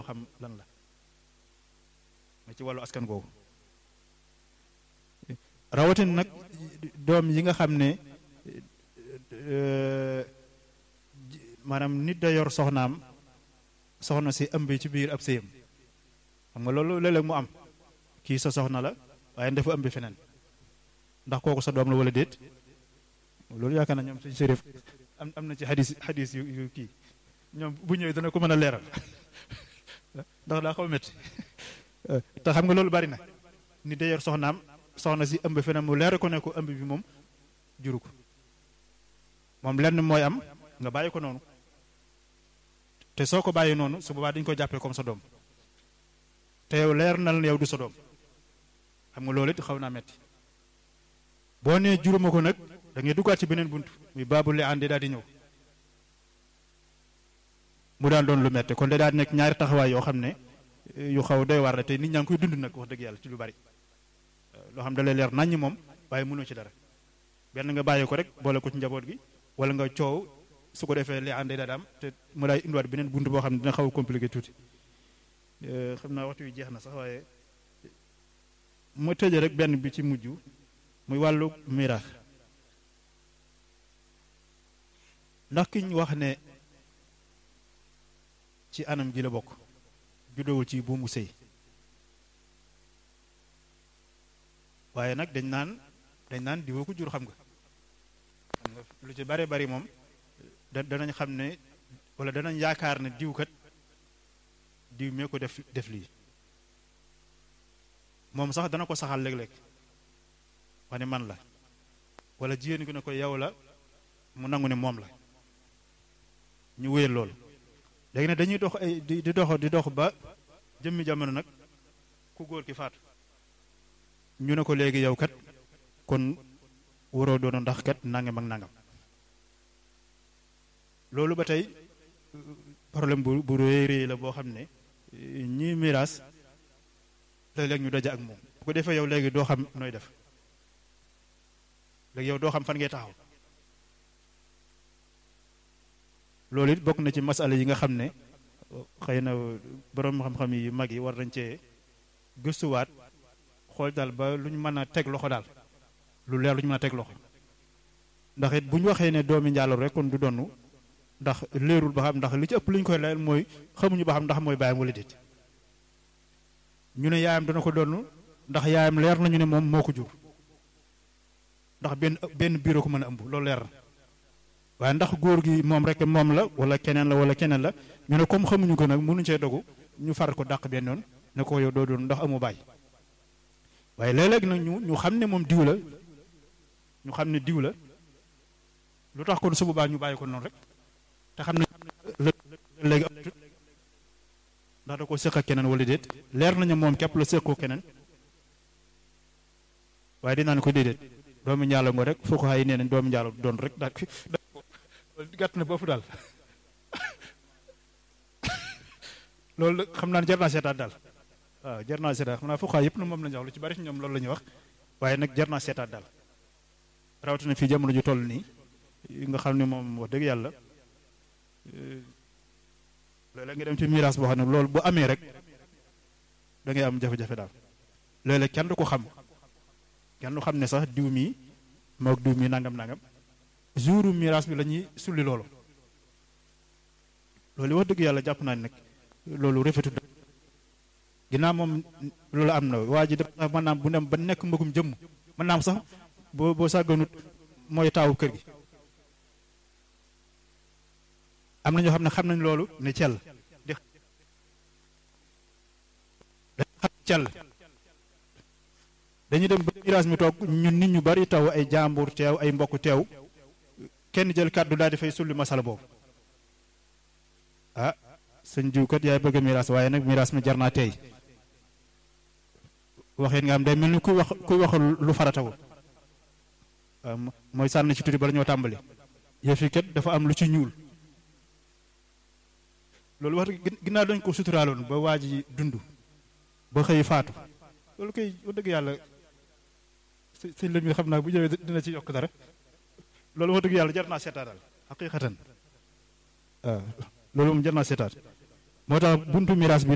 xam lan la nga ci wàllu askan googu rawatin nag doom yi nga xam ne maanaam nit da yor soxnaam soxna si ëmb ci biir ab sëyam xam nga loolu léeg-léeg mu am kii sa soxna la waaye dafa ëmb feneen ndax kooku sa doom la wala déet loolu yaakaar na ñoom suñ sérif am am na ci xadis xadis yu yu kii ñoom bu ñëwee dana ko mën a leeral ndax daa xaw a métti te xam nga loolu bari na nit da yor soxnaam soxna si ëmb feneen mu leer ko ne ko ëmb bi moom juru ko moom lenn mooy am nga bàyyi ko noonu te soo ko bàyyi noonu su boobaa dañu ko jàppee comme sa doom te yow leer na la yow du sa doom xam nga loolu it xaw naa metti boo nee juruma ko nag da ngay duggaat ci beneen bunt muy baabu li àndi daal di ñëw mu daan doon lu metti kon da daal di nekk ñaari taxawaay yoo xam ne yu xaw doy war la te nit ñaa ngi koy dund nag wax dëgg yàlla ci lu bari loo xam da lay leer naññ moom waaye mënoo ci dara benn nga bàyyi ko rek boole ko ci njaboot gi wala nga coow su ko defee li àndee daal am te mu daay indiwaat beneen bunt boo xam ne dina xaw a compliqué tuuti xam naa waxtu wi jeex na sax waaye ma tëje rek benn bi ci mujj muy wàllu miraax ndax ki ñu wax ne ci anam gi la bokk juddowul ci buumu sëy waaye nag dañ naan dañ naan diwoo ko jur xam nga xam nga lu ci bare bari moom da danañ xam ne wala danañ yaakaar ne diwkat diw mee ko def def lii moom sax dana ko saxal léeg-léeg wax ne man la wala jigéen gi ne ko yow la mu nangu ne moom la ñu wéyal loolu léegi ne dañuy dox ay di di dox di dox ba jëmmi jamono nag ku góor ki faatu ñu ne ko léegi yow kat kon waroo doonu ndax kat nangam ak nangam loolu ba tey problème bu bu réy réy la boo xam ne ñii miraas léeg-léeg ñu daja ak moom bu ko defee yow léegi doo xam nooy def léegi yow doo xam fan ngay taxaw loolu it bokk na ci masala yi nga xam ne xëy na borom xam-xam yi mag yi war nañ cee gëstuwaat xool daal ba lu ñu mën a teg loxo daal lu leer lu ñu mën a teg loxo ndax it bu ñu waxee ne doomi njaaloo rek kon du donnu ndax leerul ba xam ndax li ci ëpp li ñu koy layal mooy xamuñu ba xam ndax mooy baayam wala déet ñu ne yaayam dana ko donn ndax yaayam leer nañu ne moom moo ko jur ndax benn benn biiroo ko mën a ëmb loolu leer na waaye ndax góor gi moom rek moom la wala keneen la wala keneen la ñu ne comme xamuñu ko nag mënuñu cee dogu ñu far ko dàq benn yoon ne ko yow doo doon ndax amu baay waaye léeg-léeg nag ñu ñu xam ne moom diw la ñu xam ne diw la lu tax kon su boobaa ñu bàyyi ko noonu rek te xam ne léegi ndax da ko séq ak keneen wala déet leer nañu moom képp la séqoo keneen waaye dinaa ne ko déedéet doomi njaalo ngo rek foo ko xay nee nañ doomi njaalo doon rek daal gàtt na bopp daal loolu xam naa ne jar naa seetaat daal waaw jar naa seetaat xam naa foo xay yëpp na moom la ñu wax lu ci bari ci ñoom loolu la ñuy wax waaye nag jar naa seetaat daal rawatina fii jamono ju toll nii nga xam ne moom wax dëgg yàlla léeg-léeg nga dem ci miraas boo xam ne loolu bu amee rek da ngay am jafe-jafe daal léeg-léeg kenn du ko xam kenn du xam ne sax diw mii moog diw mii nangam nangam jouru miraas bi la ñuy sulli loolu loolu wax dëgg yàlla jàpp naa ne nag loolu rafetul ginnaaw moom loolu am na waa ji dafa mën naam bu dem ba nekk mbëggum jëmm mën naam sax boo boo sàgganut mooy taawu kër gi am na ñoo xam ne xam nañ loolu ne cell di xam cell dañuy dem ba miraas mi toog ñun nit ñu bari taw ay jàmbur teew ay mbokk teew kenn jël kàddu daal di fay sulli masala boobu ah sëñ jiw kat yaay bëgg a miraas waaye nag miraas mi jar naa tey waxeen nga am day mel ni kuy wax kuy wax lu faratawul mooy sànni ci tuuti bala ñoo tàmbali yëf yi kat dafa am lu ci ñuul loolu wax ginnaaw dañ ko suturaaloon ba waa ji dund ba xëy faatu loolu koy wax dëgg yàlla sëñ la mi xam naa bu ñëwee dina ci yokk dara loolu wax dëgg yàlla jar naa seetaat daal xaqiqatan waaw loolu moom jar naa seetaat moo tax buntu miraas bi